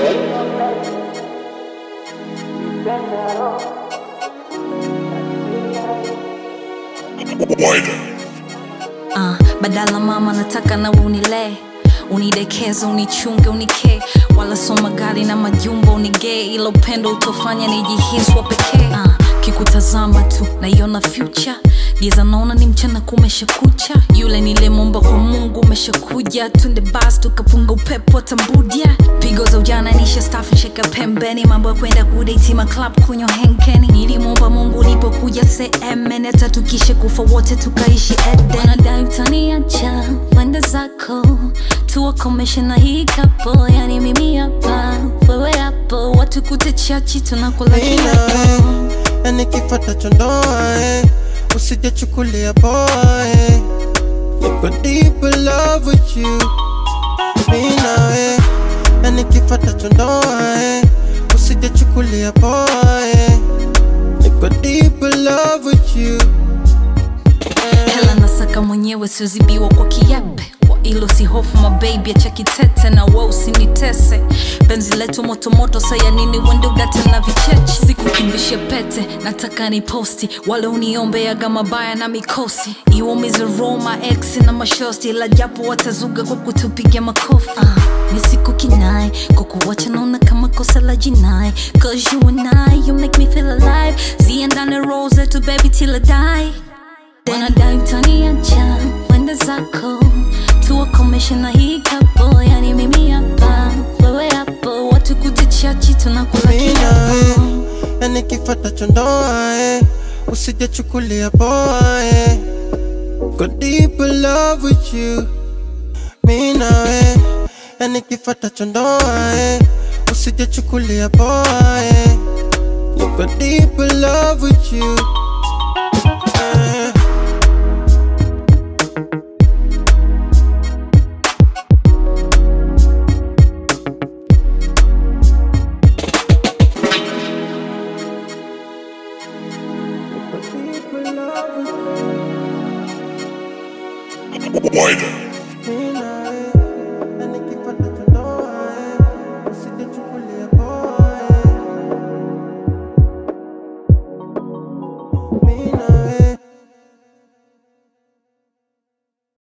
Wider. Uh, badala mama nataka na unilee unidekeze unichunge unikee wala soma gari na majumba unigee ila upendo utofanya nijihiswa pekee uh, kikutazama tu naiona future giza naona ni mchana kumesha kucha yule nilemomba kwa mungu umeshakuja tunde bas tukapunga upepo tambudia pigo za ujana nisha stafu sheka pembeni mambo ya kwenda kudeitima club kunywa henkeni nilimwomba mungu ulipokuja seemene hata tukishe kufa wote tukaishi eden wanadai utaniacha wende zako tuwakomeshe na hii kapo yani mimi hapa wewe hapo watu kute chachi tunakula Mimi kila nawe na nikifata chondoa eh. usijachukulia poa eh. niko deep in love with you Mimi nawe na nikifata chondoa eh. usijachukulia poa eh. niko deep in love with you hela nasaka mwenyewe siozibiwa kwa kiape kwa ilo si hofu mabebi acha kitete na we usinitese penzi letu motomoto saya nini wende udate na vicheche sikukimbishe pete nataka ni posti wale uniombeaga mabaya na mikosi iwaumize roma ex na mashosti la japo watazuga kwa kutupiga makofi uh, misiku kinai kukuwacha naona kama kosa la jinai cause you and I you make me feel alive ziendane rose to baby till I die wanadai utaniacha wende zako tuwakomeshe na hii kapo yani mimi hapa wewe hapo watu kutichachi tunakula Mimi nawe kiapo na nikifata chondoa eh. usijachukulia poa eh. Go deep in love with you Mimi nawe na nikifata chondoa eh. usijachukulia poa eh. Go deep in love with you eh. Go deep in love with you Wider.